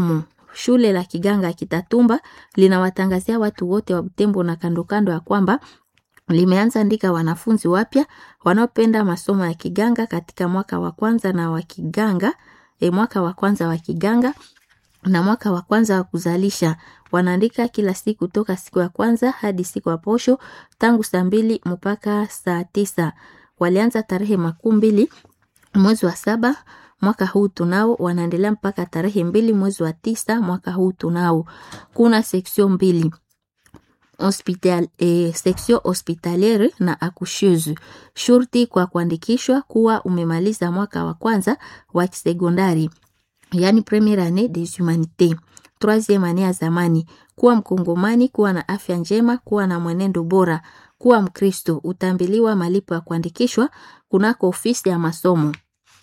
Shule la Kiganga Kitatumba linawatangazia watu wote wa Butembo na kando kando ya kwamba limeanza andika wanafunzi wapya wanaopenda masomo ya kiganga katika mwaka wa kwanza na wa kiganga e, mwaka wa kwanza wa kiganga na mwaka wa kwanza wa kuzalisha. Wanaandika kila siku toka siku ya kwanza hadi siku ya posho tangu saa mbili mpaka saa tisa. Walianza tarehe makumi mbili mwezi wa saba mwaka huu tunao, wanaendelea mpaka tarehe mbili mwezi wa tisa mwaka huu tunao. Kuna section mbili hospital, eh, section hospitaliere na accoucheuse. Shurti kwa kuandikishwa kuwa umemaliza mwaka wa kwanza wa kisekondari, yani premiere annee des humanités, troisieme annee ya zamani, kuwa Mkongomani, kuwa na afya njema, kuwa na mwenendo bora, kuwa Mkristo. Utambiliwa malipo ya kuandikishwa kunako ofisi ya masomo.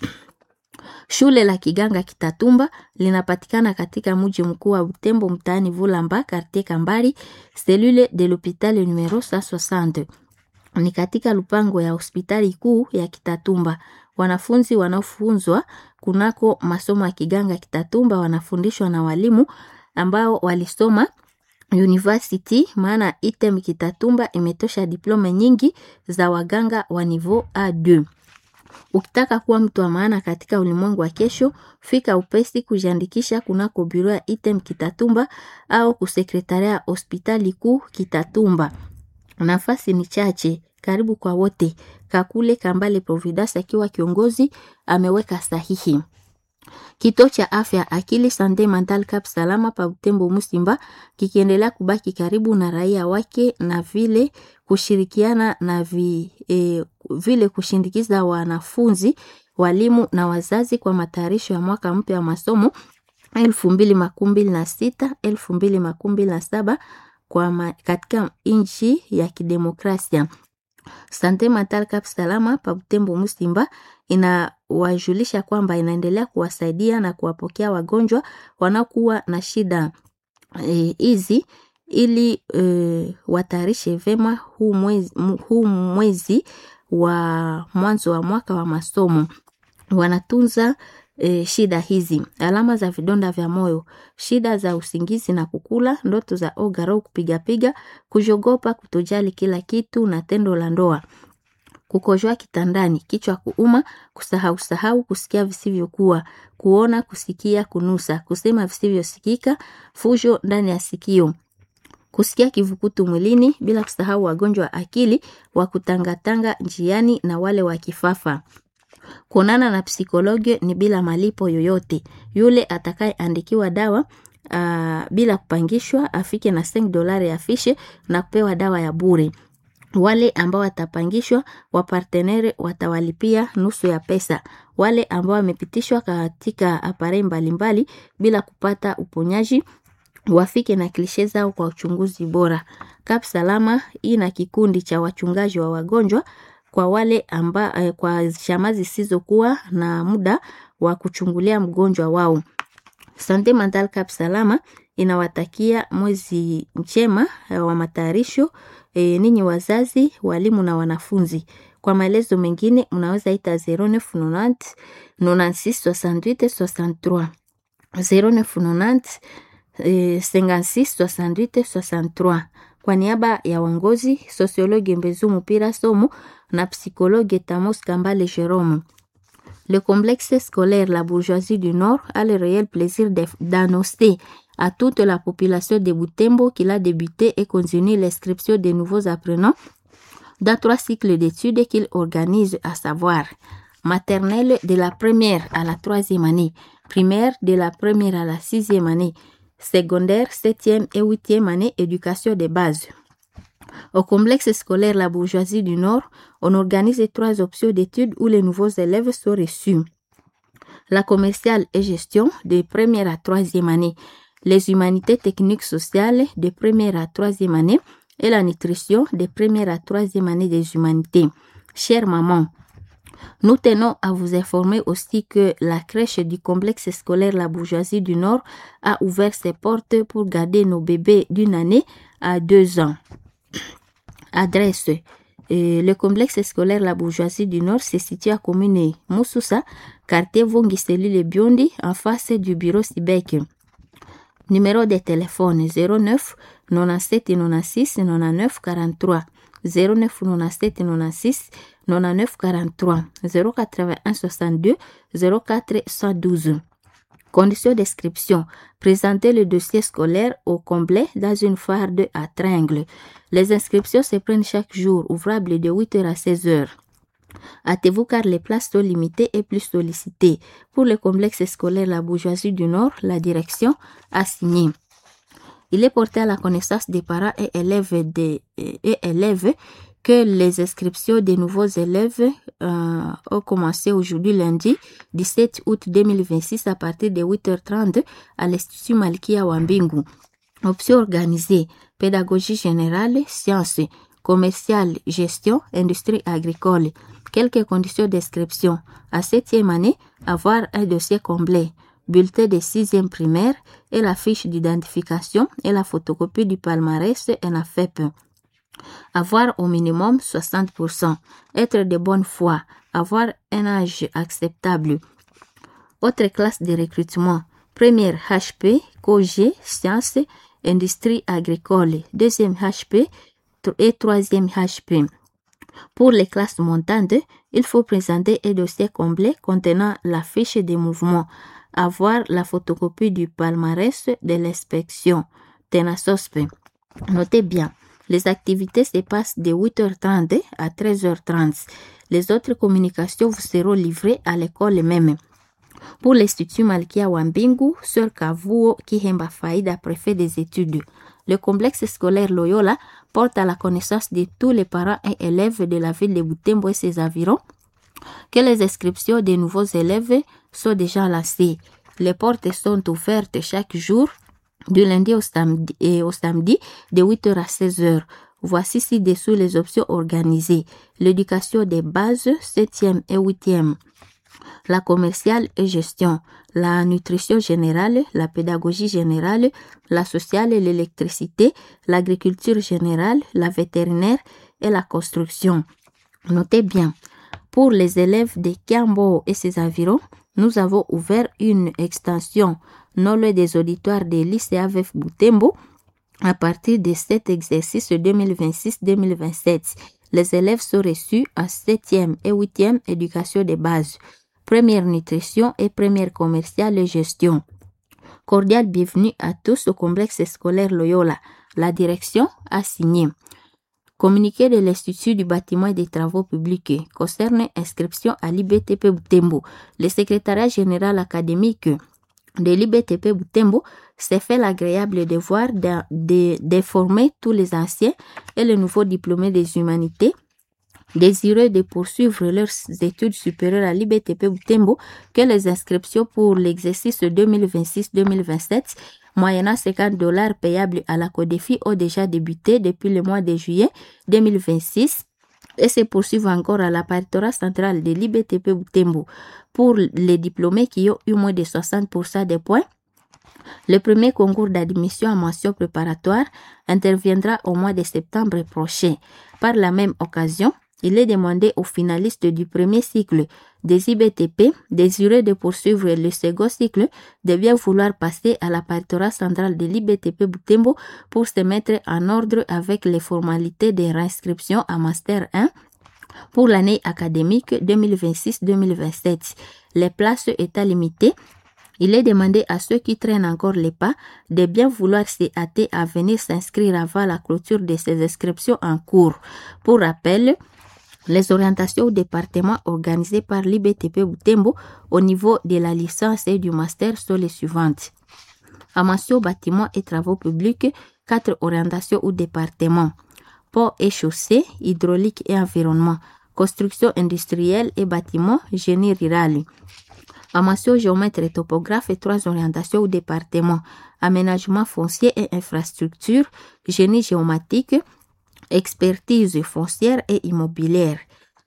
Shule la Kiganga Kitatumba linapatikana katika mji mkuu wa Butembo, mtaani Vulamba, quartier Kambari, cellule de l'hôpital numero 160. Ni katika lupango ya hospitali kuu ya Kitatumba. Wanafunzi wanaofunzwa kunako masomo ya Kiganga Kitatumba wanafundishwa na walimu ambao walisoma university, maana item Kitatumba imetosha diplome nyingi za waganga wa niveau A2. Ukitaka kuwa mtu wa maana katika ulimwengu wa kesho, fika upesi kujiandikisha kunako biro ya item Kitatumba au kusekretaria hospitali kuu Kitatumba. Nafasi ni chache, karibu kwa wote. Kakule Kambale Providence akiwa kiongozi ameweka sahihi. Kituo cha afya akili Sande Mental Cap Salama pa Butembo Musimba kikiendelea kubaki karibu na raia wake na vile kushirikiana na vi, e, vile kushindikiza wanafunzi, walimu na wazazi kwa matayarisho ya mwaka mpya wa masomo elfu mbili makumi mbili na sita elfu mbili makumi mbili na saba kwa ma, katika nchi ya kidemokrasia. Sante Mental Cap Salama pa Butembo Musimba inawajulisha kwamba inaendelea kuwasaidia na kuwapokea wagonjwa wanaokuwa na shida hizi e, ili e, watayarishe vema huu mwezi, huu mwezi wa mwanzo wa mwaka wa masomo. Wanatunza e, shida hizi: alama za vidonda vya moyo, shida za usingizi na kukula, ndoto za ogaro, kupigapiga, kujogopa, kutojali kila kitu na tendo la ndoa kukojoa kitandani, kichwa kuuma, kusahau sahau, kusikia visivyokuwa, kuona, kusikia, kunusa, kusema visivyosikika, fujo ndani ya sikio, kusikia kivukutu mwilini, bila kusahau wagonjwa wa akili wa kutangatanga njiani na wale wa kifafa. Kuonana na psikologi ni bila malipo yoyote. Yule atakayeandikiwa dawa uh, bila kupangishwa afike na 5 dolari afishe na kupewa dawa ya bure. Wale ambao watapangishwa wapartenere watawalipia nusu ya pesa. Wale ambao wamepitishwa katika aparei mbalimbali bila kupata uponyaji wafike na klishe zao kwa uchunguzi bora. Kap Salama ina kikundi cha wachungaji wa wagonjwa kwa wale amba, eh, kwa shama zisizokuwa na muda wa kuchungulia mgonjwa wao. Sante Mental Cap Salama inawatakia mwezi mchema wa matayarisho e, ninyi wazazi, walimu na wanafunzi. Kwa maelezo mengine unaweza ita 0990 96 68 63 0990 eh, 56 68 63. Kwa niaba ya wangozi sosiologi Mbezu Mupira Somo na psikologi Tamos Kambale Jerome. Le complexe scolaire La Bourgeoisie du Nord a le réel plaisir d'annoncer à toute la population de Butembo qu'il a débuté et continue l'inscription des nouveaux apprenants dans trois cycles d'études qu'il organise, à savoir maternelle de la première à la troisième année, primaire de la première à la sixième année, secondaire, septième et huitième année, éducation de base. Au complexe scolaire La Bourgeoisie du Nord, on organise trois options d'études où les nouveaux élèves sont reçus. La commerciale et gestion de première à troisième année, les humanités techniques sociales de première à troisième année et la nutrition de première à troisième année des humanités. Chère maman, nous tenons à vous informer aussi que la crèche du complexe scolaire La Bourgeoisie du Nord a ouvert ses portes pour garder nos bébés d'une année à deux ans. Adresse euh, le complexe scolaire La Bourgeoisie du Nord se situe à commune Moussoussa, quartier Vongi, cellule Biondi, en face du bureau Sibek. Numéro de téléphone 09 97 96 99 43 09 97 96 99 43 081 62 04 112. Conditions d'inscription. Présenter le dossier scolaire au complet dans une farde à tringles. Les inscriptions se prennent chaque jour, ouvrable de 8h à 16h. Hâtez-vous car les places sont limitées et plus sollicitées. Pour le complexe scolaire La Bourgeoisie du Nord, la direction a signé. Il est porté à la connaissance des parents et élèves, des, et élèves que les inscriptions des nouveaux élèves euh, ont commencé aujourd'hui lundi 17 août 2026 à partir de 8h30 à l'Institut Malkia Wambingu. Options organisées, pédagogie générale, sciences, commerciale, gestion, industrie agricole. Quelques conditions d'inscription. À septième année, avoir un dossier complet, bulletin de sixième primaire et la fiche d'identification et la photocopie du palmarès et la FEP. Avoir au minimum 60%. Être de bonne foi. Avoir un âge acceptable. Autre classe de recrutement. Première HP, COG, sciences, industrie agricole. Deuxième HP et troisième HP. Pour les classes montantes, il faut présenter un dossier complet contenant la fiche des mouvements, avoir la photocopie du palmarès de l'inspection, TENASOSPE. Notez bien, les activités se passent de 8h30 à 13h30. Les autres communications vous seront livrées à l'école même. Pour l'Institut Malkia Wambingu, Sœur Kavuo Kihemba Faïda, préfet des études. Le complexe scolaire Loyola porte à la connaissance de tous les parents et élèves de la ville de Butembo et ses environs que les inscriptions des nouveaux élèves sont déjà lancées. Les portes sont ouvertes chaque jour du lundi au samedi, et au samedi de 8h à 16h. Voici ci-dessous les options organisées. L'éducation des bases, 7e et 8e. La commerciale et gestion, la nutrition générale, la pédagogie générale, la sociale et l'électricité, l'agriculture générale, la vétérinaire et la construction. Notez bien, pour les élèves de Kiambo et ses environs, nous avons ouvert une extension non loin des auditoires des lycées AVF Boutembo à partir de cet exercice 2026-2027. Les élèves sont reçus en 7e et 8e éducation de base, première nutrition et première commerciale et gestion. Cordial bienvenue à tous au complexe scolaire Loyola. La direction a signé. Communiqué de l'Institut du bâtiment et des travaux publics concerne inscription à l'IBTP Boutembo. Le secrétariat général académique de l'IBTP Boutembo s'est fait l'agréable devoir de, de, de former tous les anciens et les nouveaux diplômés des humanités désireux de poursuivre leurs études supérieures à l'IBTP Boutembo que les inscriptions pour l'exercice 2026-2027 moyennant 50 dollars payables à la CODEFI ont déjà débuté depuis le mois de juillet 2026 et se poursuivent encore à la paritorat centrale de l'IBTP Boutembo. Pour les diplômés qui ont eu moins de 60% des points, le premier concours d'admission à mention préparatoire interviendra au mois de septembre prochain. Par la même occasion, il est demandé aux finalistes du premier cycle des IBTP désireux de poursuivre le second cycle de bien vouloir passer à la paritorat centrale de l'IBTP Boutembo pour se mettre en ordre avec les formalités de réinscription à Master 1 pour l'année académique 2026-2027. Les places étant limitées, il est demandé à ceux qui traînent encore les pas de bien vouloir se hâter à venir s'inscrire avant la clôture de ces inscriptions en cours. Pour rappel, les orientations au département organisées par l'IBTP Boutembo au niveau de la licence et du master sont les suivantes. Amation, bâtiments et travaux publics, quatre orientations au département. Port et chaussée, hydraulique et environnement. Construction industrielle et bâtiments, génie rural. Amation, géomètre et topographe et trois orientations au département. Aménagement foncier et infrastructure, génie géomatique, expertise foncière et immobilière.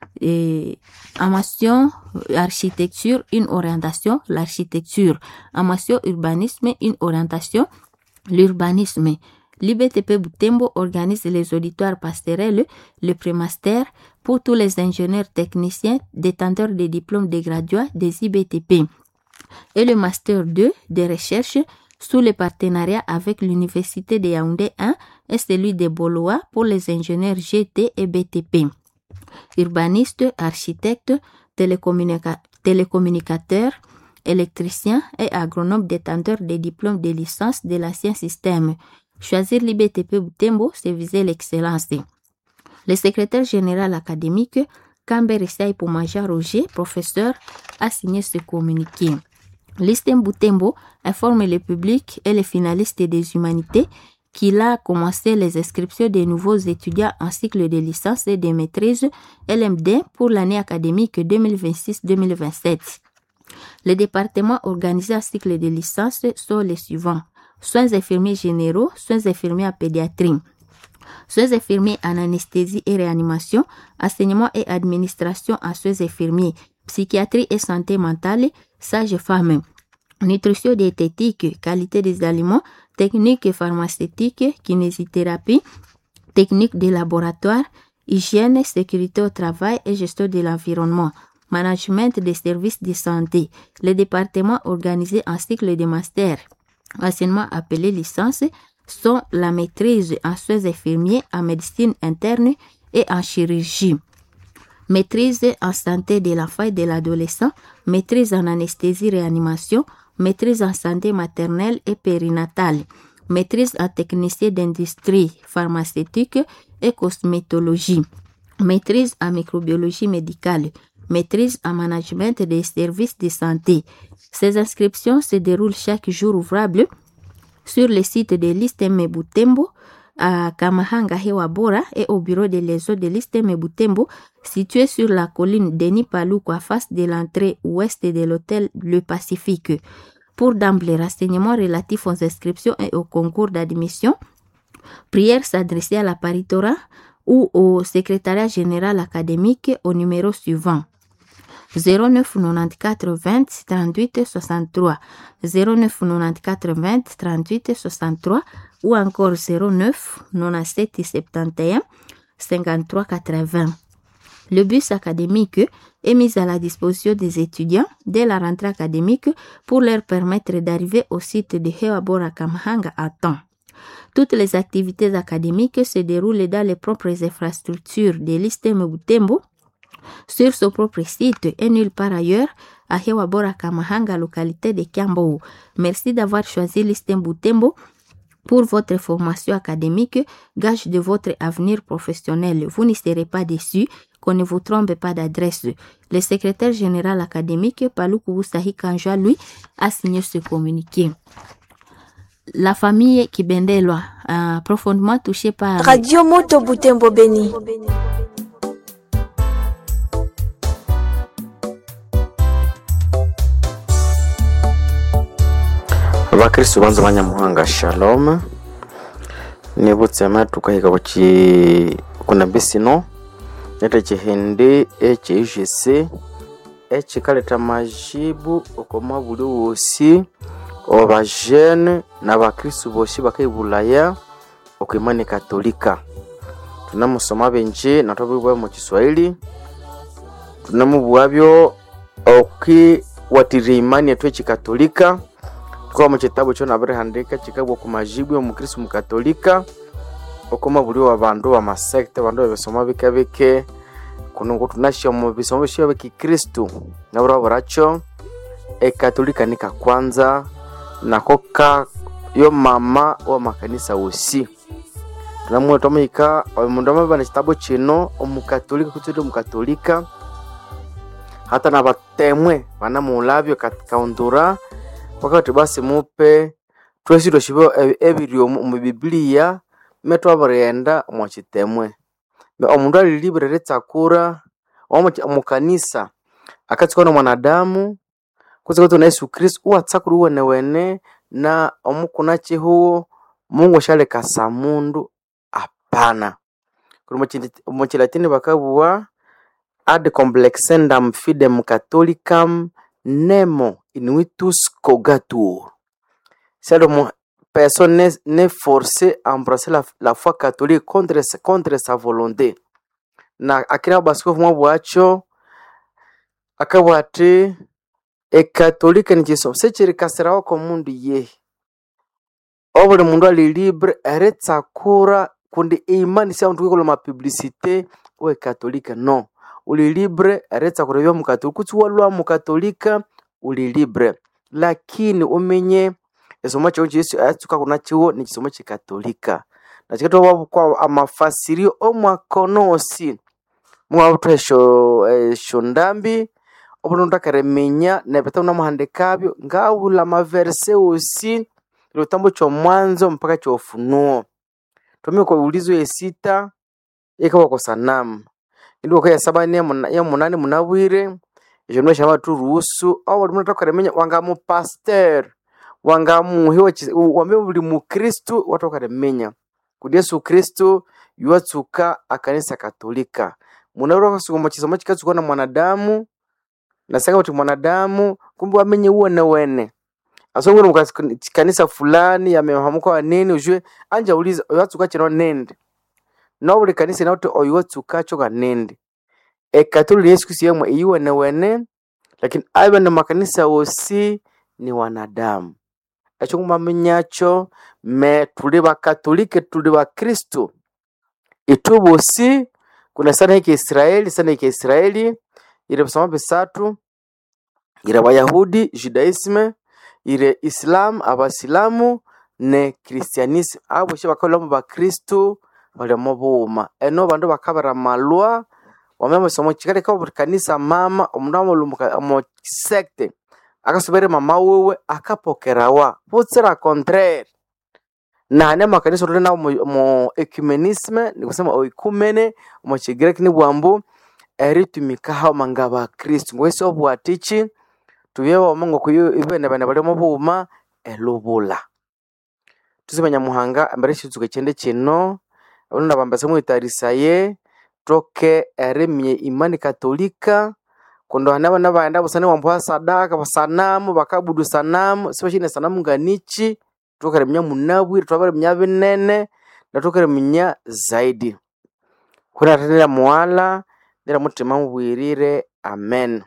Et amation architecture, une orientation, l'architecture. Amation urbanisme, une orientation, l'urbanisme. L'IBTP Boutembo organise les auditoires pastorels, le prémaster, pour tous les ingénieurs techniciens détenteurs des diplômes de graduats des IBTP. Et le master 2 de recherche sous le partenariat avec l'Université de Yaoundé 1 et celui de Boloa pour les ingénieurs GT et BTP. Urbanistes, architectes, télécommunica- télécommunicateurs, électriciens et agronomes détenteurs des diplômes de licence de l'ancien système. Choisir l'IBTP Boutembo, c'est viser l'excellence. Le secrétaire général académique, Camber Poumaja Roger, professeur, a signé ce communiqué. L'ISTEM Boutembo informe le public et les finalistes des humanités qu'il a commencé les inscriptions des nouveaux étudiants en cycle de licence et de maîtrise LMD pour l'année académique 2026-2027. Les départements organisés en cycle de licence sont les suivants. Soins infirmiers généraux, soins infirmiers en pédiatrie, soins infirmiers en anesthésie et réanimation, enseignement et administration en soins infirmiers, psychiatrie et santé mentale, sage-femme, nutrition diététique, qualité des aliments, technique pharmaceutique, kinésithérapie, technique de laboratoire, hygiène, sécurité au travail et gestion de l'environnement, management des services de santé, les départements organisés en cycle de master, anciennement appelés licence, sont la maîtrise en soins infirmiers, en médecine interne et en chirurgie. Maîtrise en santé de l'enfant et de l'adolescent, maîtrise en anesthésie-réanimation, maîtrise en santé maternelle et périnatale, maîtrise en technicien d'industrie pharmaceutique et cosmétologie, maîtrise en microbiologie médicale, maîtrise en management des services de santé. Ces inscriptions se déroulent chaque jour ouvrable sur le site de l'ISTEM Butembo à Kamahanga Hewa Bora et au bureau de l'ESO de l'ISTEM Butembo situé sur la colline Denis Palouko à face de l'entrée ouest de l'hôtel Le Pacifique. Pour d'emblée renseignements relatifs aux inscriptions et au concours d'admission, prière s'adresser à la paritora ou au secrétariat général académique au numéro suivant 09 94 20 38 63 09 94 20 38 63 ou encore 09 97 71 53 80. Le bus académique est mis à la disposition des étudiants dès la rentrée académique pour leur permettre d'arriver au site de Hewabora Kamhanga à temps. Toutes les activités académiques se déroulent dans les propres infrastructures de l'ISTEM Butembo sur son propre site et nulle part ailleurs à Hewabora Kamahanga, localité de Kiambo. Merci d'avoir choisi l'ISTEM Butembo pour votre formation académique, gage de votre avenir professionnel. Vous n'y serez pas déçus qu'on ne vous trompe pas d'adresse. Le secrétaire général académique, Paluku Wusahi Kanjwa, lui, a signé ce communiqué. La famille Kibendelwa, euh, profondément touchée par... Radio Moto Butembo Beni. abakristu banza banyamuhanga shalom nibutse amatu kahika kuchi kuna bisino nete chihindi echiijisi echikaleta majibu okoma buli wosi obajene n'abakristu bosi bakaibulaya okwimani katolika tunamusoma benji natwabibwa mu kiswahili tunamubwabyo okiwatirira imani yetu echikatolika kwa mu kitabu kyo nabirihandika kikabwa ku majibu y'omukristu mukatolika okoma buli wa bandu wa masekte bandu babisoma bike bike kuno ngo tunasha mu bisomo bishya bikikristu nabura buracho ekatolika nika kwanza nako ka yo mama wa makanisa wosi tunamwe tomika omundu amabana kitabu kino omukatolika kutete omukatolika hata na batemwe banamulabyo katika wakati basi mupe twesi twashiba ebiri omu bibiliya me twabirighenda omu kitemwe omundu alilibire ritsakura omukanisa akatsikana mwanadamu kutsikatu na yesu kristu uwatsakura uwenewene na omukuna chihuwo mungu ashalekasa mundu apana kuli muchilatini bakabuwa ad complexendam fidem catholicam nemo inuitus cogatur. C'est le personne n'est n'est forcée à embrasser la, la foi catholique contre, contre sa volonté. Na akina baskofu mwabwacho akabwa ati ekatolika ni chisomo sechirikasirawo komundu yehi obuli mundu ali libre eritsakura kundi imani sia undu kwikola mapublicité we katolika no uli libre eritsakura ebyo mukatolika kutsi walwa mukatolika uli libre lakini umenye ekisomo kyawu yesu ayatsuka kunakiwo ni kisomo kikatolika nakikatwa kwa amafasirio omwakono osi mwabutwa esyo esyo ndambi obuli mundu akariminya nebitabu namuhandikabyo ngabula amaverse osi lutambo kyomwanzo mpaka kyofunuo tomie kwa ulizo yesita ikawa kwa sanamu ndi wakaya saba ni ya munane munabwire ekyo nwe shama turuhusu au buli mundu atakaremenya wanga mu pastor wanga muhiwa wambe buli mukristu watu wakaremenya kudi yesu kristu yuwatsuka akanisa katolika munawura kasukuma kisomo kikatsuka na mwanadamu nasanga kuti mwanadamu kumbe wamenye uwene wene asongole mukanisa fulani yamehamuka wanene ujue anja uliza oyatsuka chino nende no buli kanisa inauti oyuwatsuka cho kanende ekatolika yesu kristu yemwe iyiwene wene lakini abe na makanisa wosi ni wanadamu ekyo kumamenyacho me tuli bakatolike tuli bakristu itu bosi kuna sana hiki israeli sana hiki israeli ile bisoma bisatu ile bayahudi judaisme ile islam abasilamu ne kristianisme abo shi bakalomo bakristu balimo buuma eno bandu bakabara malwa wamema somo chikale kwa buri kanisa mama omundu amulumuka omu secte akasubere mama wewe akapokerawa butsira contraire nane makanisa tuli nawo mu- mu ecumenisme nikusema oikumene omu kigireki ni bwambu eritumikaho manga bakristu ngwesi obwatichi tubye bomongo kuyo ibene bane balimo buuma elubula tusimanya muhanga embere shitsuke kyende kino abana bambase mwitarisaye toke erimye imani katolika kundo hana bana baenda busane wambuha sadaka basanamu bakabudu sanamu sibashine sanamu nganichi tukaremnya munabwire twabaremnya binene natukaremnya zaidi kuna tatira muwala ndira mutima mubwirire amen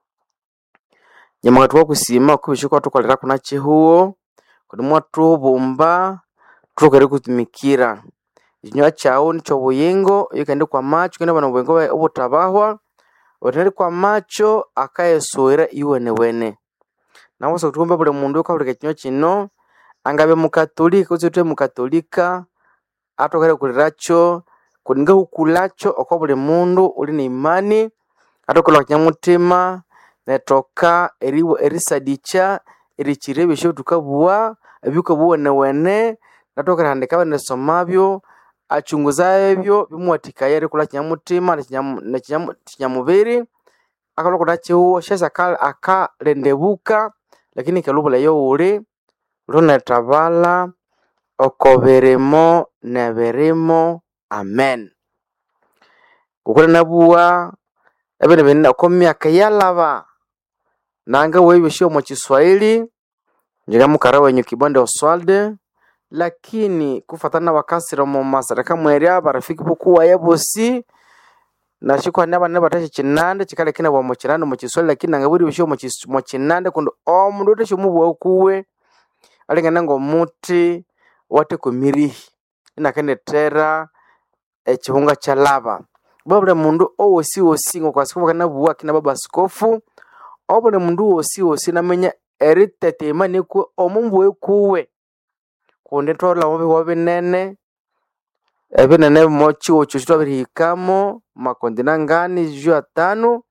nyamaka twakusima kubishikwa tukolera kuna chihuo kudi mwatubumba tukere kutumikira ikinywa kyawu nikyo buyingo iyo kandi kwa macho kandi bana buyingo bwa- obutabahwa otari kwa macho akayesuwira iwenewene nawasa kutukumba buli mundu ukabulika kinywa kino angabe mukatolika kutsi twe mukatolika atokere kuliracho kuninga hukulacho okwa buli mundu uli ni imani atokola kinyamutima netoka eriwa erisadicha erikira ebisho tukabuwa ebiko buwenewene natokera handika banesomabyo achunguza ebyo bimuwathikaya erikula kinyamutima nekinyamu- nekinyamu- kinyamubiri akalwa kuda chihuo shesa aka- akalendebuka lakini kelubula youli lunetabala oko birimo nebirimo amen kukuli nabuwa ebindu binene oko myaka yalaba nanga webyoshio mu kiswahili njiga mukara wenyu kibonde oswalde lakini kufatana na wakasira mu masareka mwerya barafiki bukuwaya bosi nashikwana bane batashe kinande kikale kina bwa mu kinande mu kiswahili lakini nanga buri bishio mu kis- mu kinande kundi omundu utashe mubwa kuwe alingana ngomuti wate kumirihi inakenetera ekihunga kyalaba babule mundu owosi wosi ngokwasikuba kana buwa kina baba askofu obule mundu wosi wosi namenya eritetema nikwe omumbuwe kuwe kundi twolamo bihuwa binene ebinene mo chiwo kyosi twabirihikamo makondina ngani ju atano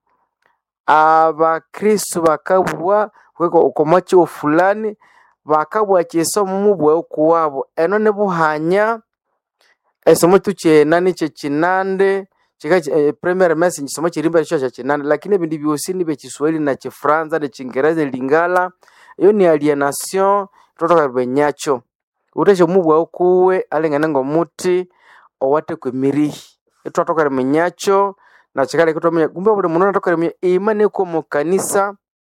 abakristu bakabwa kweko okoma chiwo fulani bakabwa kisomo mubwe kuwabo eno nibuhanya esomo tukyena nikye kinande kika eh, primary message kisomo kirimba kisho kya kinande lakini ebindi byosi ni bekiswahili na kifaransa na kingereza lingala iyo ni alienation totoka benyacho uteshe mubwa kuwe alingane ngomuti owate kwemirihi itwatoka menyacho na chikale kitomenya kumbe buli mundu natoka menya imani ko mu kanisa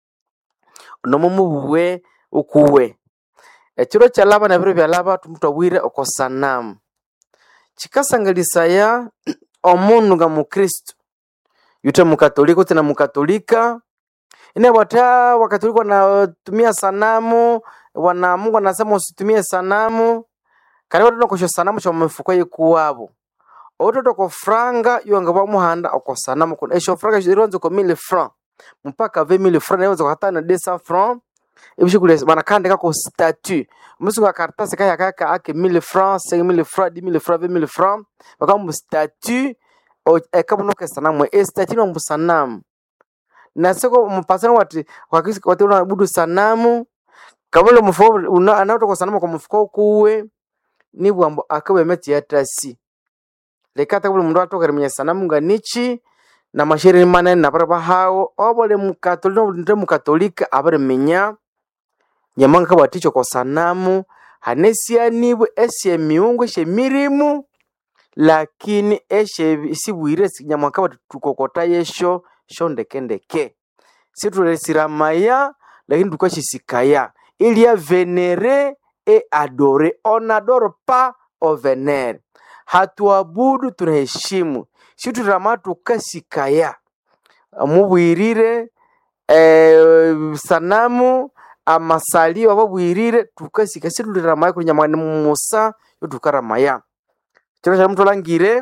nomo mubwe ukuwe ekiro kyalaba na biro byalaba tumutwabwire oko sanamu kikasangalisaya omundu nga mukristu yute mukatolika uti na mukatolika ine bwata wakatolika wanatumia sanamu bwana mungu anasema usitumie sanamu kali watoto kosho sanamu sha mumifuko yikuwabo ototo ko franga yonga bamuhanda oko sanamu kuna esho franga zironze ko 1000 francs mpaka 20000 francs nayo zakata na 200 francs ibishikule banakandika ko statut musu ka karatasi kaya kaka ake 1000 francs 5000 francs 10000 francs 20000 francs bakamu statut o ekabuno ke sanamu e statut no sanamu na siko mpasana wati wakisi wati unabudu sanamu kamule mufuko una anatoka sanamu kwa mufuko kuwe nibwambo akawe meti yatasi lekata buli mundu atokere mwenye sanamu nganichi na mashere manene nabara bahawo obole mukatolika nobulinde mukatolika abare menya nyamanga kabaticho kwa sanamu hanesianibwe esye miungu esye mirimu lakini esye sibwire nyamwanga bati tukokota yesho sho ndekendeke situlesiramaya lakini tukashisikaya il y a vénéré et adoré on adore pas au vénère hatuabudu tunaheshimu situlama tukasikaya mubwirire eh, sanamu amasalio babwirire tukasika situliramaya kulinyamani musa yo tukaramaya chiro cha mtu langire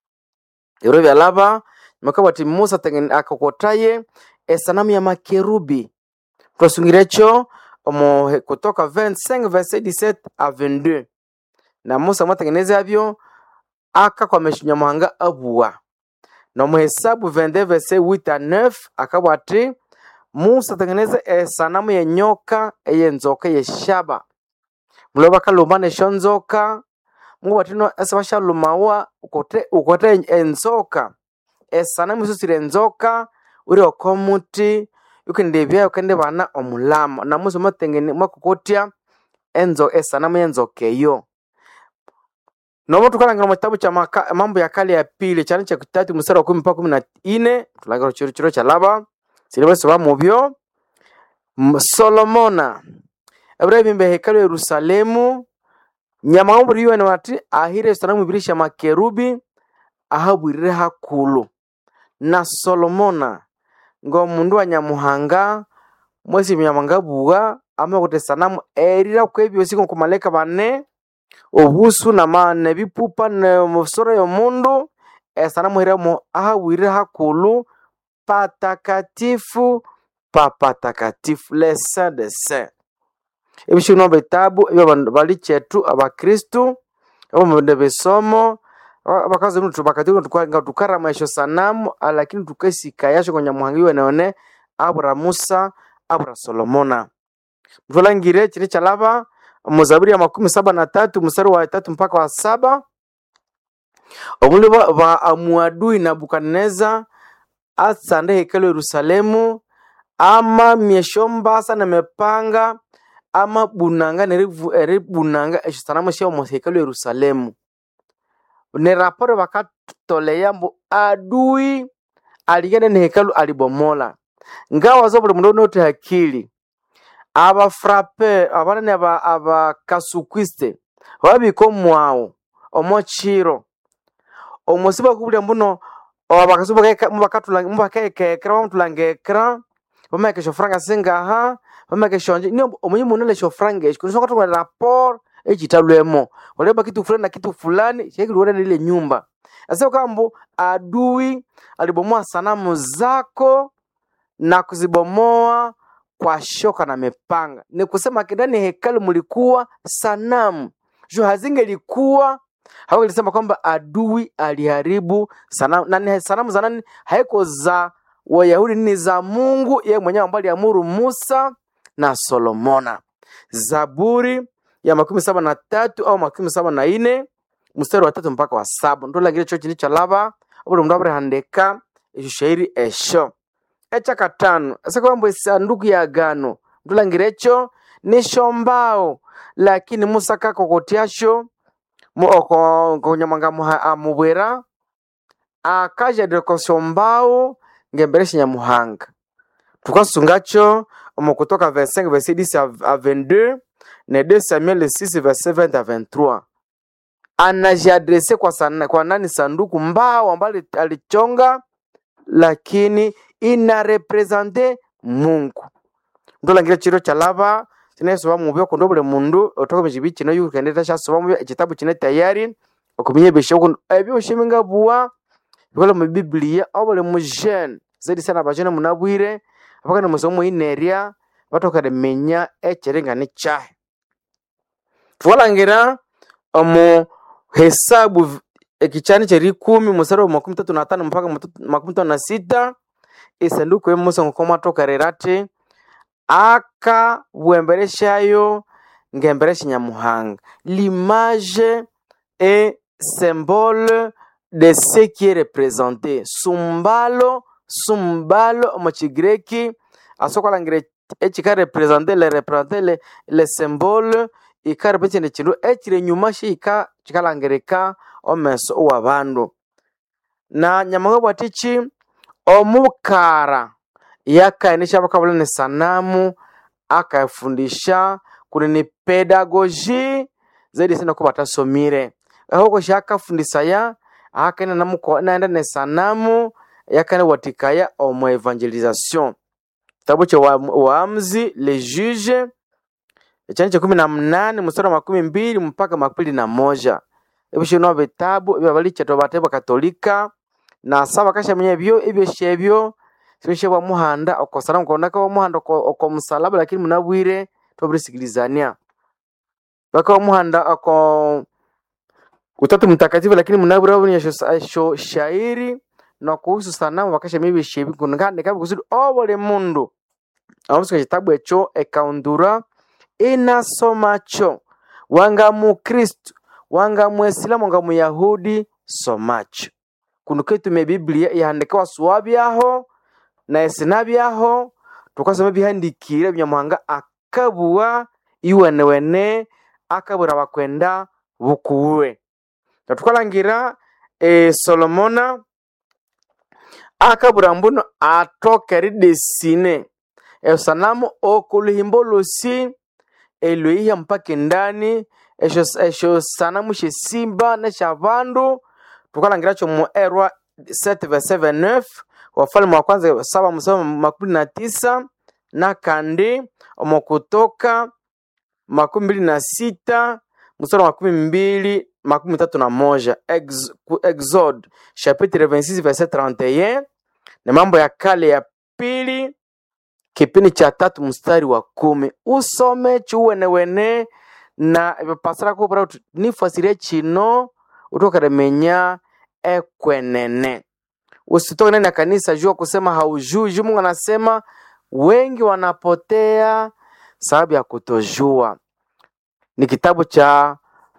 iro byalaba makabati musa tengen akakotaye esanamu ya makerubi twasungirecho omo kutoka 25 verset 17 a 22 na musa mwatengeneza byo akakwamesha nyamuhanga abua na muhesabu 22 verset 8 a 9 akabwa ati musa atengeneza esanamu ya nyoka eyenzoka yeshaba mulo bakalumbana esho nzoka mungu batino ese bashalumawa ukote ukote enzoka esanamu isusire enzoka uri okomuti ukendebya ukende bana omulama na musa mwatengene mwakokotya enzo esanamu yenzoka eyo nomo tukalangira mu kitabu kya Maka- mambo ya kale ya pili cyane kya kitatu mstari wa kumi mpaka kumi na ine tulangira chiro chiro kya laba silibasoma mubyo M- solomona abirabimba hekalu ya yerusalemu nyamawumbu riwene wati ahire esanamu ibiri sha makerubi ahabwirire hakulu na solomona ngo mundu wa nyamuhanga mwesi nyamuhanga bua ama kuti sanamu erira kwebyosi ku malaika bane obusu na ma nebipupa ne musoro yomundu esanamu hiramo ahabwirire hakulu patakatifu papatakatifu le saint de saint ebishino bitabu ebyo bandu bali chetu abakristu abo mubinde bisomo aba- abakazi nutu bakati nga tukarama esho sanamu ah, lakini tukesika yasho kwa nyamuhanga iwe naone abura musa abura solomona mtulangire chiri chalaba muzaburi ya makumi saba na tatu mstari wa tatu mpaka wa saba omuli ba, ba amuadui nabukadneza atsande hekalo yerusalemu ama myesho mbasa na mepanga ama bunanga nerivu- eribunanga esho sanamu sha omu hekalo yerusalemu ni raporo bakatoleya mbu adui aligenda ni hekalu alibomola ngawa zo buli mundu onote hakili abafrape abanene aba abakasukwiste babika omwawo omo chiro omusiba kubulya mbuno mubakekekera bamutulangekera bameka eshofuranga singaha bameka eshonje ni omunyi munele eshofuranga esho kunisonga tunga rapor echitalwemo oleba kitu fulani na kitu fulani shekiliwona lile nyumba asa kambu adui alibomoa sanamu zako na kuzibomoa kwa shoka na mipanga ni kusema kindani hekalu mlikuwa sanamu jo hazingelikuwa hawangelisema kwamba adui aliharibu sanamu na ni sanamu za nani haiko za wayahudi ni za mungu yeye mwenyewe ambaye aliamuru musa na solomona zaburi ya makumi saba na tatu au makumi saba na ine mstari wa tatu mpaka wa saba ndolangire cho chini chalaba obuli mundu aburihandika esho shairi esho ekyakatano esakwambo esanduku ya agano ndolangire echo nishombao lakini musa kakokotyasho mu- oko- konyamwanga muha- amubwera akajadire koshombao ngembere shinyamuhanga tukasungacho omu kutoka 25 verset 10 à à 22 na 2 samuel 6 verset 20 à 23 anajiadrese kwa, sana, kwa nani sanduku mbao ambayo ali- alichonga lakini ina represente mungu ndolangira chiro cha lava sinesoba mubyo kundi buli mundu otoka mukibi kino yukendeta syasoba mubyo ekitabu kine tayari okuminya ebisho kundi ebyoshi bingabuwa bikola mu bibiliya aho buli mujene zaidi sana abajene munabwire abakana musomo inerya batokere menya ekiringani kyahe thukalangira omu hesabu v- ekichani kyeri ikumi musari wa makumi tatu na tano mpaka matu- makumi tano na sita isanduku emusa ngokomwatokerera ati akabwemberesyayo ng'emberesya nyamuhanga l'image est symbole de ce qui est représenté sumbalo sumbalo omu kigireki asokolangira ekikarepresente le represente le, le symbole ikarepresente ekindu ekiri enyuma shihika kikalangirika omeso owabandu na nyamuhanga bwati ki omukara yakaendesha bakabula ni sanamu akafundisha kuni ni pedagogi zaidi sana ko batasomire ahoko shakafundisaya akaenda namuko naenda ne sanamu yakaenda watikaya omu evangelisation kitabu cha wa- waamuzi le juge ekyani kya kumi na munane mstari wa makumi mbili mpaka makumi na moja ebishino bitabu ebyo balichatwa bateba katolika na saba kashamenya ebyo ebyoshi ebyo sibishe bwa muhanda okosana mukonaka wa muhanda oko oko musalaba lakini munabwire tobirisikilizania baka wa muhanda oko utatu mtakatifu lakini munabwire wabuni esho shairi na kuhusu sanamu bakashamenya ebyoshi ebi kunga ndikabi kusudi obole mundu amusika kitabu ekyo ekaundura inasomacho wanga mukristu wanga muisilamu wanga muyahudi somacho kuno ketume ebiblia ihandikawa suwabyaho na esinabyaho tukasoma ebihandikire ebinyamuhanga akabuwa iwenewene akabwira bakwenda bukuwe natukalangira e, solomona akabwira mbuno atoka eridesine esanamu okuluhimbo lusi elweiha mpaka endani esho esho sanamu shesimba neshabandu tukalangira kyo mu erwa 7 verse 9 wafalme wa kwanza saba msoma makumi na tisa na kandi omu kutoka makumi mbili na sita mstari wa makumi mbili makumi tatu na moja Ex, ku- exode chapitre 26 verset 31 na mambo ya kale ya pili kipindi cha tatu mstari wa kumi usome chiuwenewene na vipasira kupira kuti nifasirie chino utokeremenya ekwenene usitoke ndani ya kanisa jua kusema haujui juu mungu anasema wengi wanapotea sababu ya kutojua ni kitabu cha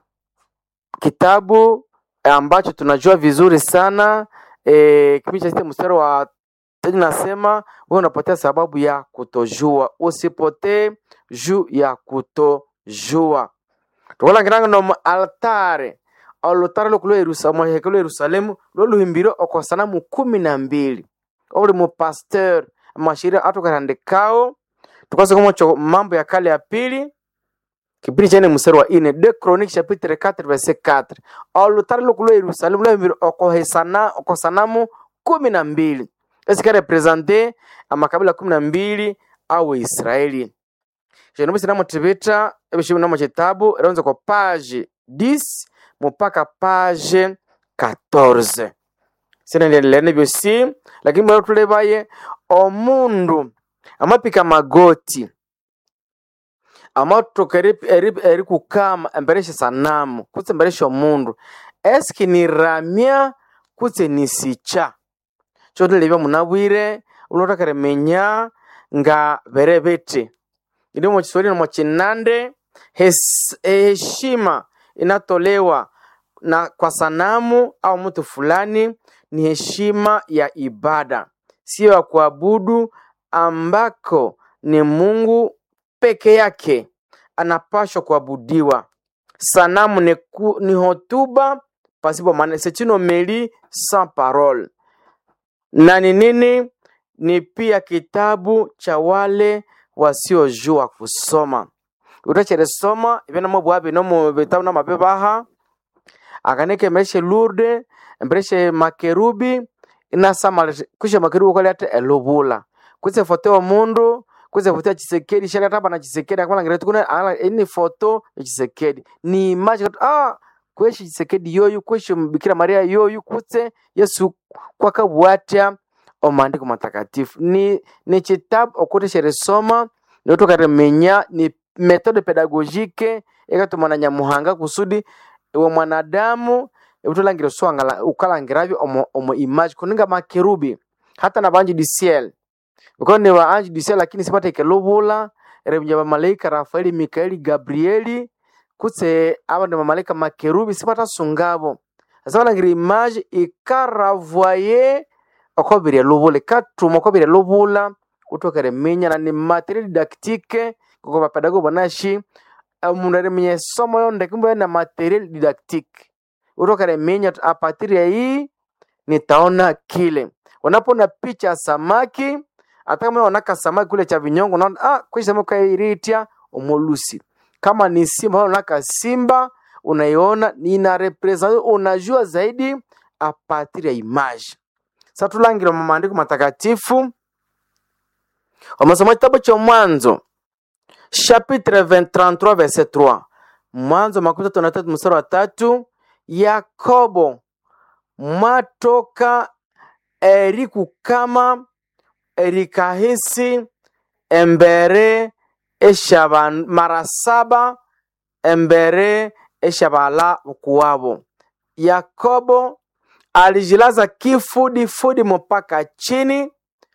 kitabu ambacho tunajua vizuri sana e, kipindi cha sita mstari wa tatu nasema wewe unapotea sababu ya kutojua usipotee juu ya kutojua tukulangiranga nomu altare olutare luku lwa hekelu lwa yerusalemu lwoluhimbirwe oko sanamu kumi na mbili obuli mupasteur amashirika atukarandikawo tukasokomocho mambo ya kale ya pili kipindi chene mstari wa ine de chronique chapitre 4 verset 4 olutare luku lwa yerusalemu lwahimbirwe oko hesana oko sanamu kumi na mbili esika represente amakabila kumi na mbili au israeli xino bisina mutivita ebixivina mu xitabu ronze ko page 10 mupaka page 14 sinendelelene byosi lakini bwera tulebaye omundu amapika magoti amatoka eri, eri, eri kukama embere sanamu kutse embere omundu eski ni ramya kutse ni sicha chotelebya munabwire ulotakeremenya nga bere biti ili mu Kiswahili na mu Kinande hes- heshima inatolewa na kwa sanamu au mtu fulani ni heshima ya ibada, sio ya kuabudu, ambako ni Mungu peke yake anapashwa kuabudiwa. Sanamu ni, ku, ni hotuba pasipo maana, c'est une homélie sans parole na ni nini? Ni pia kitabu cha wale wasiojua kusoma. utacheresoma ivenamo bwabi nomu vitabu na mapepaha akanike mbereshe lurde mbereshe makerubi inasama kusha makerubi kwali ate elubula kutse foto wa mundu kuza foto ya Chisekedi shaka tapa na Chisekedi akala ngira tukuna ala ini foto ya Chisekedi ni image katu ah kweshi Chisekedi yoyu kweshi Bikira Maria yoyu kutse Yesu kwakabwatya omandiko matakatifu ni ni chitabu okuteshere soma notokaremenya ni metode pedagogike ekatumana nyamuhanga kusudi iwe mwanadamu utolangira swangala ukalangiravyo omo, omo image kuninga makerubi hata na banji disiel uko ni wa anji disiel lakini sipata ikelubula remja bamalaika rafaeli mikaeli gabrieli kutse aba ndi bamalaika makerubi sipata sungabo asa balangira image ikaravoye okobire lubula ikatuma okobire lubula utokere minya na ni material didactique koko bapedago banashi omundu arimenya esomo yonde kumbe na material didactique utokere minya tu, a partir ya hii nitaona kile unapoona picha ya samaki hata kama unaona samaki kule cha vinyongo unaona ah kwa samaki kairitia omolusi kama ni simba unaona simba unaiona ina represent unajua zaidi a partir ya image sasa tulangira mu maandiko matakatifu wamasoma kitabu cha mwanzo chapitre 33 verset 3 mwanzo makumi tatu na tatu mstari wa tatu yakobo mwatoka erikukama erikahisi embere eshaba mara saba embere eshabala kuwabo yakobo alijilaza kifudifudi mpaka chini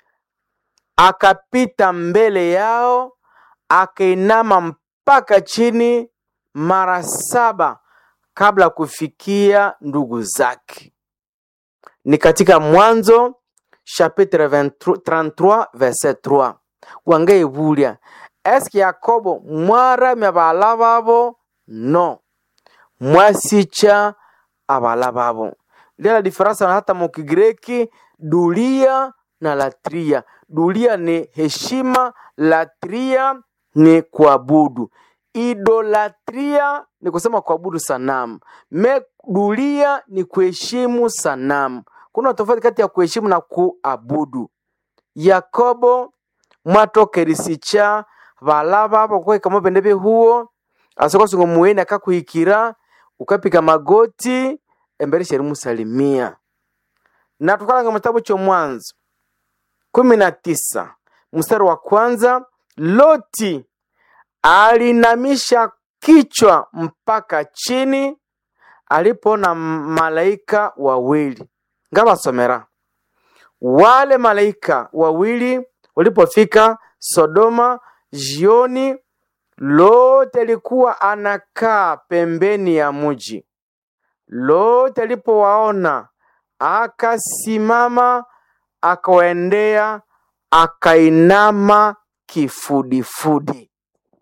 akapita mbele yao akainama mpaka chini mara saba kabla ya kufikia ndugu zake ni katika mwanzo chapitre 23 33 verset 3 wangaibulya eske yakobo mwaramya bala babo no mwasicha abala babo lia diferansa hata mukigireki dulia na latria dulia ni heshima latria ni kuabudu idolatria ni kusema kuabudu sanamu me dulia ni kuheshimu sanamu kuna tofauti kati ya kuheshimu na kuabudu yakobo mwatokerisicha bala babo kwekamo bende behuo asokosungo muweni akakuhikira ukapika magoti embere sheri musalimia na tukalanga mutabu cha mwanzo kumi na tisa mstari wa kwanza loti alinamisha kichwa mpaka chini alipoona malaika wawili ngabasomera wale malaika wawili walipofika sodoma jioni lote alikuwa anakaa pembeni ya mji lote alipowaona akasimama akawaendea akainama kifudifudi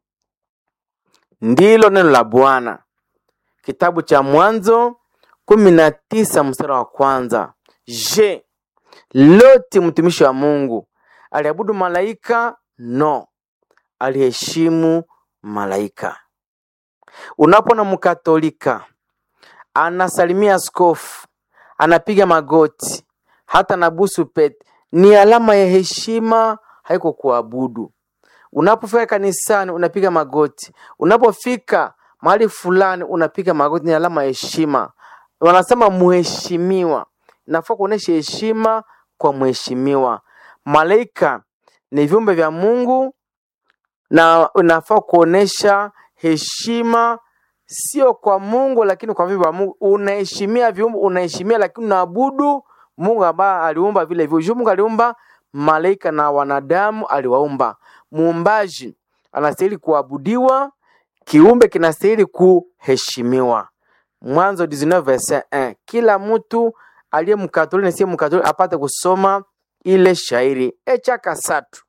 ndilo neno la bwana kitabu cha mwanzo kumi na tisa mstari wa kwanza je loti mtumishi wa mungu aliabudu malaika no aliheshimu malaika unapona mkatolika anasalimia askofu anapiga magoti hata na busu pete ni alama ya heshima haiko kuabudu unapofika kanisani unapiga magoti unapofika mahali fulani unapiga magoti ni alama ya heshima wanasema muheshimiwa nafaa kuonesha heshima kwa mheshimiwa malaika ni viumbe vya mungu na unafaa kuonesha heshima sio kwa mungu lakini kwa viumbe vya mungu unaheshimia viumbe unaheshimia lakini unaabudu mungu ambaye aliumba vile hivyo mungu aliumba malaika na wanadamu aliwaumba muumbaji anastahili kuabudiwa kiumbe kinastahili kuheshimiwa mwanzo 19 verset 1 kila mtu aliye mkatoliki na siye mkatoliki apate kusoma ile shairi echa kasatu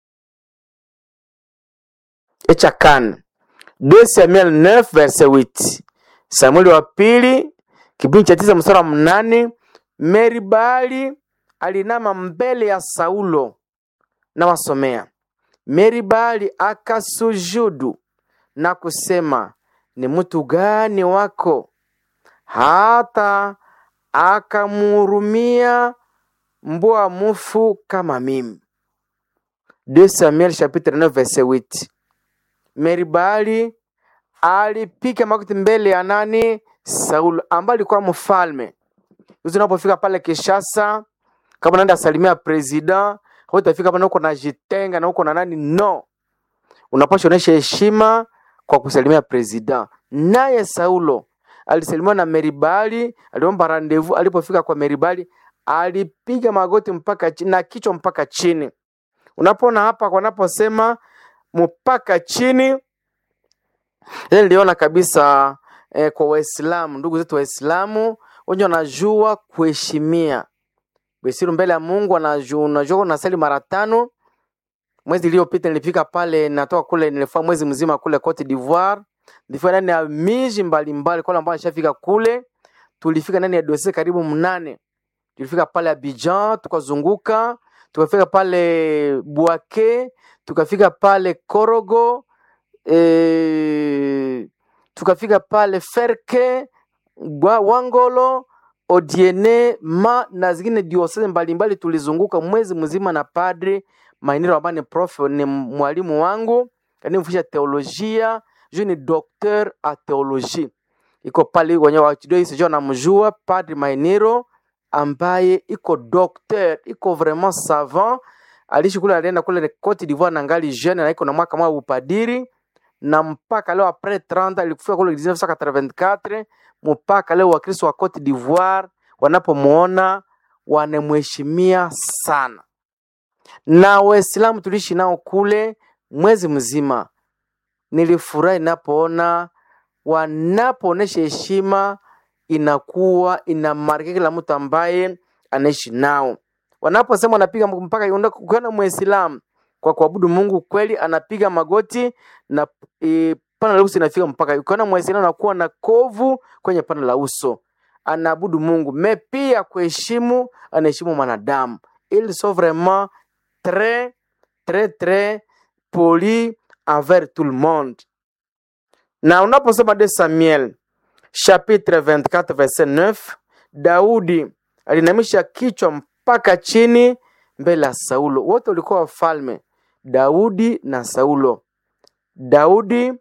echa kane 2 Samuel 9 verset 8 Samueli wa pili kipindi cha tisa mstari wa mnane Meribali alinama mbele ya Saulo na wasomea. Meribali akasujudu na kusema, ni mtu gani wako hata akamhurumia mbwa mufu kama mimi? 2 Samuel chapitre 9 verset 8. Meribali alipiga magoti mbele ya nani? Saulo ambaye alikuwa mfalme. Hizo unapofika pale Kinshasa, kama unaenda salimia president, utafika pale uko na jitenga na uko na nani? No, unapaswa onyesha heshima kwa kusalimia president. Naye Saulo alisalimiwa na Meribali, aliomba rendezvous. Alipofika kwa Meribali, alipiga magoti mpaka chini na kichwa mpaka chini. Unapoona hapa wanaposema mpaka chini, ile niliona kabisa eh, kwa Waislamu, ndugu zetu Waislamu wenye wanajua kuheshimia besiru mbele ya Mungu, wanajua unajua unasali mara tano. Mwezi iliyopita nilifika pale, natoka kule, nilifanya mwezi mzima kule Cote d'Ivoire, nilifika ndani ya miji mbalimbali, kwa ambao nishafika kule, tulifika ndani ya dosie karibu mnane. Tulifika pale Abidjan, tukazunguka, tukafika pale Bouaké, tukafika pale Korogo, e, tukafika pale Ferke, Gwa- Wangolo, Odiene, ma na zingine diosese mbalimbali. Tulizunguka mwezi mzima na padri Mainiro ambaye ni prof, ni mwalimu wangu kanifundisha teolojia, juu ni docteur a teologie, iko pale wenye wachidoi sijua namjua padri Mainiro ambaye iko docteur, iko vraiment savant. Aliishi kule, alienda kule Cote d'Ivoire na ngali jeune na iko na mwaka mwa upadiri na mpaka leo apres 30 alikufika kule 1984 mpaka leo Wakristo wa Cote d'Ivoire wanapomuona wanamheshimia sana, na Waislamu tuliishi nao kule mwezi mzima. Nilifurahi napoona wanapoonesha heshima, inakuwa inamarika kila mtu ambaye anaishi nao. Wanaposema wanapiga mpaka ukiona Muislamu kwa kuabudu Mungu kweli anapiga magoti na e, pana la uso inafika mpaka. Ukiona Muislamu anakuwa na kovu kwenye pana la uso, anaabudu Mungu me pia kuheshimu, anaheshimu mwanadamu. Ils sont vraiment très très très polis envers tout le monde. Na unaposoma de Samuel chapitre 24 verset 9, Daudi alinamisha kichwa mpaka chini mbele ya Saulo. Wote walikuwa wafalme, Daudi na Saulo. Daudi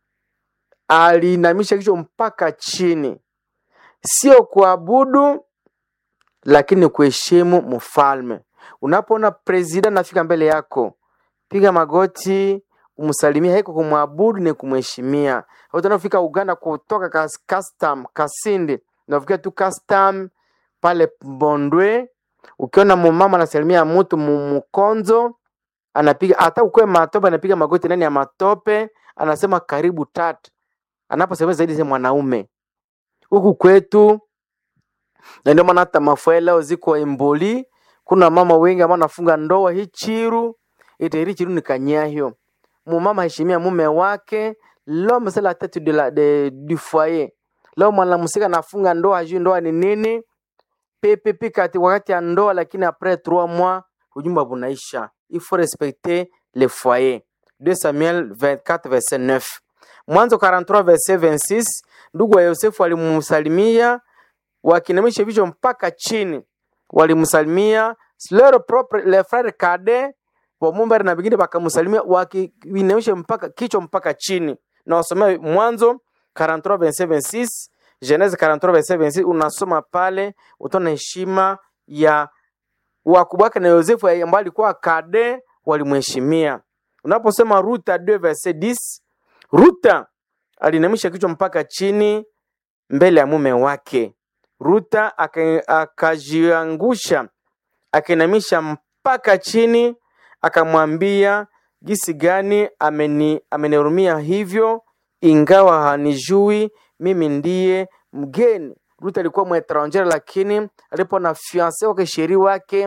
alinamisha kichwa mpaka chini, sio kuabudu, lakini kuheshimu mfalme. Unapoona president anafika mbele yako, piga magoti umsalimia, haiko kumwabudu, ni kumheshimia. Watu wanaofika Uganda kutoka kas, custom Kasindi, unafikia tu custom pale Bondwe, ukiona mumama anasalimia mtu mu- mkonzo anapiga hata ukwe matope, anapiga magoti ndani ya matope, anasema karibu tatu, anaposema zaidi si mwanaume huku kwetu, na ndio maana hata mafua leo ziko emboli. Kuna mama wengi ambao wanafunga ndoa hii chiru ite hili chiru ni kanyahyo. Mumama heshimia mume wake, l'homme c'est la tête de la, de, du foyer. Leo mwanamsika anafunga ndoa, hajui ndoa ni nini pepepe kati wakati ya ndoa, lakini après trois mois ujumba bunaisha. Il faut respecter le foyer. 2 Samuel 24 verset 9. Mwanzo 43 verset 26, ndugu wa Yosefu walimsalimia wakinamisha vichwa mpaka chini, walimsalimia leur propre le frère cadet wa Mumbere na vingine wakamsalimia wakiinamisha mpaka kichwa mpaka chini. Na wasomea Mwanzo 43 verset 26, Genese 43 verset 26, unasoma pale utaona heshima ya wakubwa wake na Yosefu ambaye alikuwa kade, walimheshimia. Unaposema Ruta 2 verset 10, Ruta alinamisha kichwa mpaka chini mbele ya mume wake. Ruta aka- akajiangusha akainamisha mpaka chini, akamwambia jinsi gani ameni amenihurumia hivyo, ingawa hanijui mimi ndiye mgeni. Ruth alikuwa mwetranger, lakini alipo na fiance wake sheri wake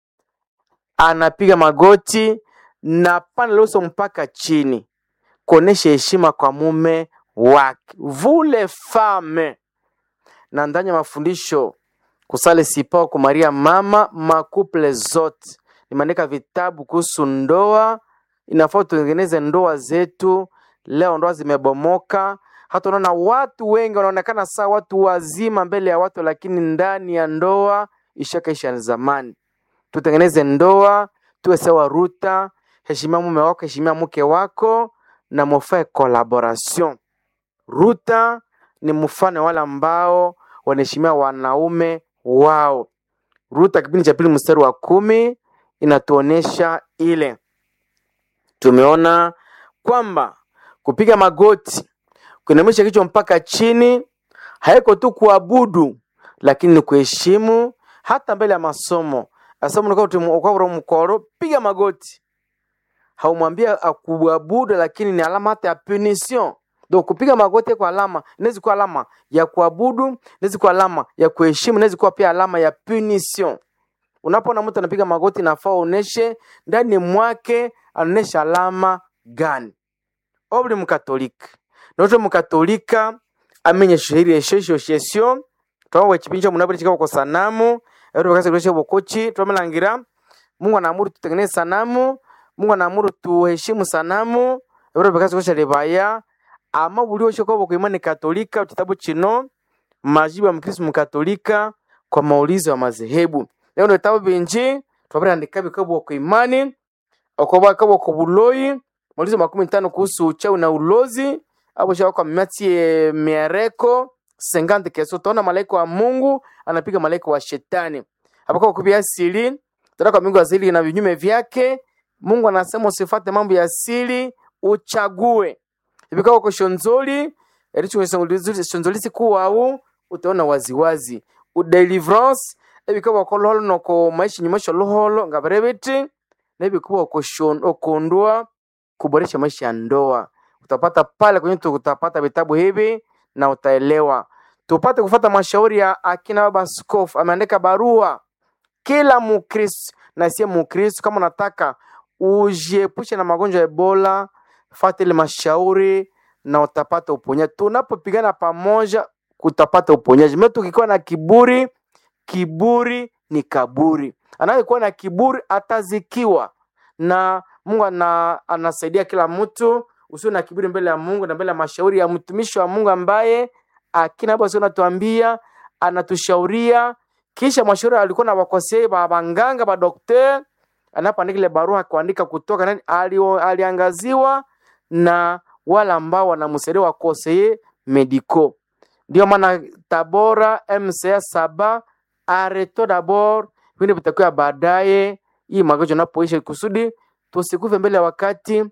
anapiga magoti na pana loso mpaka chini kuonesha heshima kwa mume wake. Vule fame na ndani ya mafundisho kusale sipa kwa Maria mama makuple zote nimeandika vitabu kuhusu ndoa. Inafaa tutengeneze ndoa zetu. Leo ndoa zimebomoka, hata unaona watu wengi wanaonekana saa watu wazima mbele ya watu, lakini ndani ya ndoa ishakaisha zamani. Tutengeneze ndoa tuwe sawa Ruta, heshimia mume wako, heshimia mke wako na mufae collaboration. Ruta ni mfano wale ambao wanaheshimia wanaume wao. Ruta kipindi cha pili mstari wa kumi inatuonesha ile. Tumeona kwamba kupiga magoti, kuinamisha kichwa mpaka chini, haiko tu kuabudu, lakini ni kuheshimu hata mbele ya masomo. Asamuukavura mkoro, piga magoti. Haumwambia akuabudu, lakini ni alama hata ya punition. Donc kupiga magoti kwa alama inaweza kuwa alama ya kuabudu, inaweza kuwa alama ya kuheshimu, inaweza kuwa pia alama ya punition. Unapoona mtu anapiga magoti, nafaa uoneshe ndani mwake anaonesha alama gani. Obuli mkatolika noto mukatolika amenye shihiri eshesho shesho twawe chipinjo munabuli chikao kwa sanamu ero bakase kulesha bokochi twamelangira Mungu anaamuru tutengeneze sanamu Mungu anaamuru tuheshimu sanamu ero bakase kulesha lebaya ama buli osho kwa kwa imani katolika kitabu chino majibu ya mkristo mkatolika kwa maulizo ya madhehebu leo ndio vitabu binji twabrandika bikabo kwa imani okoba kabo kwa buloi maulizo makumi tano kuhusu uchawi na ulozi hapo shaka kwa miatie miereko sengante keso tona malaika wa Mungu anapiga malaika wa shetani hapo kwa kubia asili tena kwa Mungu asili na vinyume vyake Mungu anasema usifate mambo ya asili uchague ibikao kwa shonzoli ericho shonzoli siku au utaona waziwazi udeliverance ibikao kwa loholo noko maisha nyumasho loholo ngabarebeti na ibikao okondwa kuboresha maisha ya ndoa utapata pale kwenye utapata vitabu hivi na utaelewa. Tupate kufata mashauri ya akina baba askofu, ameandika barua kila Mukristo na siye Mukristo, kama unataka ujiepushe na magonjwa ya Ebola, fata ile mashauri na utapata uponyaji. Tunapopigana pamoja, utapata uponyaji. Mtu ukikuwa na kiburi, kiburi ni kaburi. Anayekuwa na kiburi atazikiwa, na Mungu ana, anasaidia kila mtu usio na kiburi mbele ya Mungu na mbele ya mashauri ya mtumishi wa Mungu ambaye akina hapo sio anatuambia anatushauria, kisha mashauri alikuwa na wakosei ba banganga ba dokter, anapoandika ile barua kuandika kutoka nani ali, aliangaziwa na wale ambao wanamsaidia wakosei medico. Ndio maana Tabora MCA saba areto dabord vile vitakuwa baadaye, hii magonjwa napoisha kusudi tusikufe mbele ya wakati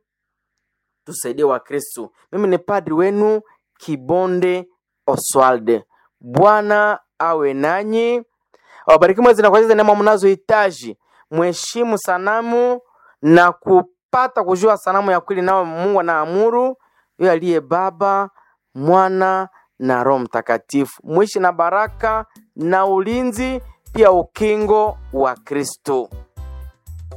tusaidie Wakristo. Mimi ni padri wenu Kibonde Oswalde. Bwana awe nanyi, awabariki mwezi na kwa neema mnazohitaji. Mheshimu sanamu na kupata kujua sanamu ya kweli, nao Mungu anaamuru yeye aliye Baba, Mwana na Roho Mtakatifu. Mwishi na baraka na ulinzi, pia ukingo wa Kristo.